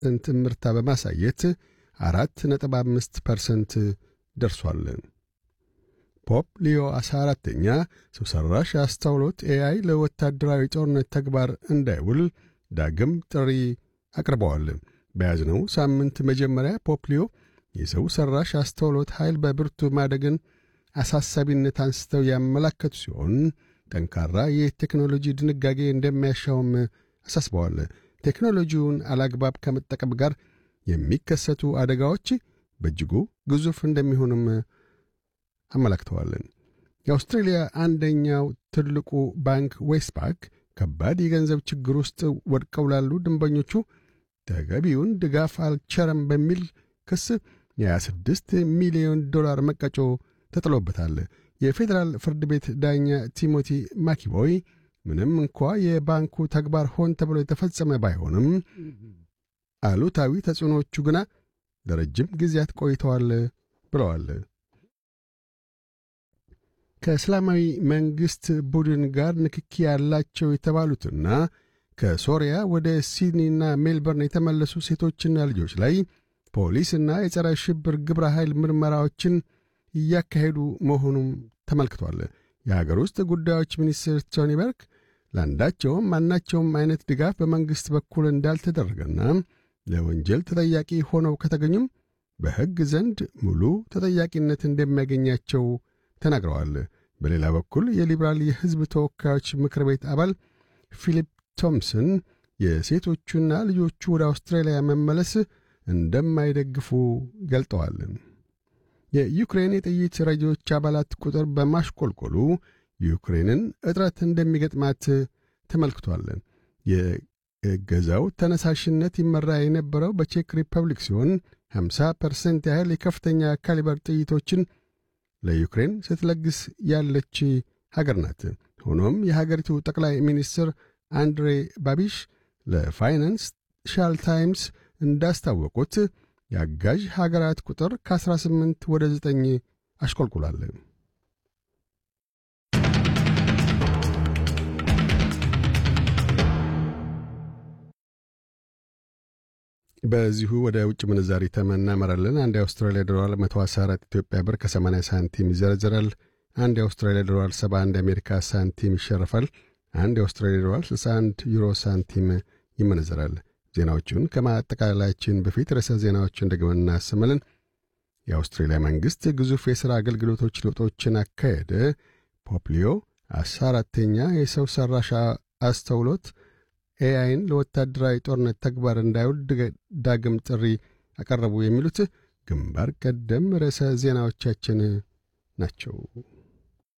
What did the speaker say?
ፐርሰንት ምርታ በማሳየት አራት ነጥብ አምስት ፐርሰንት ደርሷል። ፖፕ ሊዮ አስራ አራተኛ ሰው ሠራሽ አስተውሎት ኤአይ ለወታደራዊ ጦርነት ተግባር እንዳይውል ዳግም ጥሪ አቅርበዋል። በያዝነው ሳምንት መጀመሪያ ፖፕ ሊዮ የሰው ሠራሽ አስተውሎት ኃይል በብርቱ ማደግን አሳሳቢነት አንስተው ያመላከቱ ሲሆን ጠንካራ የቴክኖሎጂ ድንጋጌ እንደሚያሻውም አሳስበዋል። ቴክኖሎጂውን አላግባብ ከመጠቀም ጋር የሚከሰቱ አደጋዎች በእጅጉ ግዙፍ እንደሚሆንም አመላክተዋል። የአውስትሬልያ አንደኛው ትልቁ ባንክ ዌስትፓክ ከባድ የገንዘብ ችግር ውስጥ ወድቀው ላሉ ደንበኞቹ ተገቢውን ድጋፍ አልቸረም በሚል ክስ የ26 ሚሊዮን ዶላር መቀጮ ተጥሎበታል። የፌዴራል ፍርድ ቤት ዳኛ ቲሞቲ ማኪቦይ ምንም እንኳ የባንኩ ተግባር ሆን ተብሎ የተፈጸመ ባይሆንም አሉታዊ ተጽዕኖቹ ግና ለረጅም ጊዜያት ቆይተዋል ብለዋል። ከእስላማዊ መንግሥት ቡድን ጋር ንክኪ ያላቸው የተባሉትና ከሶሪያ ወደ ሲድኒና ሜልበርን የተመለሱ ሴቶችና ልጆች ላይ ፖሊስና የጸረ ሽብር ግብረ ኃይል ምርመራዎችን እያካሄዱ መሆኑም ተመልክቷል። የሀገር ውስጥ ጉዳዮች ሚኒስትር ቶኒ በርክ ለአንዳቸውም ማናቸውም አይነት ድጋፍ በመንግሥት በኩል እንዳልተደረገና ለወንጀል ተጠያቂ ሆነው ከተገኙም በሕግ ዘንድ ሙሉ ተጠያቂነት እንደሚያገኛቸው ተናግረዋል። በሌላ በኩል የሊበራል የሕዝብ ተወካዮች ምክር ቤት አባል ፊሊፕ ቶምሰን የሴቶቹና ልጆቹ ወደ አውስትራሊያ መመለስ እንደማይደግፉ ገልጠዋል። የዩክሬን የጥይት ረጂዎች አባላት ቁጥር በማሽቆልቆሉ ዩክሬንን እጥረት እንደሚገጥማት ተመልክቷል። የእገዛው ተነሳሽነት ይመራ የነበረው በቼክ ሪፐብሊክ ሲሆን 50 ፐርሰንት ያህል የከፍተኛ ካሊበር ጥይቶችን ለዩክሬን ስትለግስ ያለች ሀገር ናት። ሆኖም የሀገሪቱ ጠቅላይ ሚኒስትር አንድሬ ባቢሽ ለፋይናንሻል ታይምስ እንዳስታወቁት የአጋዥ ሀገራት ቁጥር ከ18 ወደ 9 አሽቆልቁሏል። በዚሁ ወደ ውጭ ምንዛሪ ተመን እናመራለን። አንድ የአውስትራሊያ ዶላር 114 ኢትዮጵያ ብር ከ80 ሳንቲም ይዘረዝራል። አንድ የአውስትራሊያ ዶላር 71 የአሜሪካ ሳንቲም ይሸርፋል። አንድ የአውስትራሊያ ዶላር 61 ዩሮ ሳንቲም ይመነዘራል። ዜናዎቹን ከማጠቃላያችን በፊት ርዕሰ ዜናዎችን ደግመን እናሰማለን። የአውስትሬልያ መንግሥት ግዙፍ የሥራ አገልግሎቶች ለውጦችን አካሄደ። ፖፕሊዮ አስራ አራተኛ የሰው ሠራሽ አስተውሎት ኤአይን ለወታደራዊ ጦርነት ተግባር እንዳይውል ዳግም ጥሪ አቀረቡ። የሚሉት ግንባር ቀደም ርዕሰ ዜናዎቻችን ናቸው።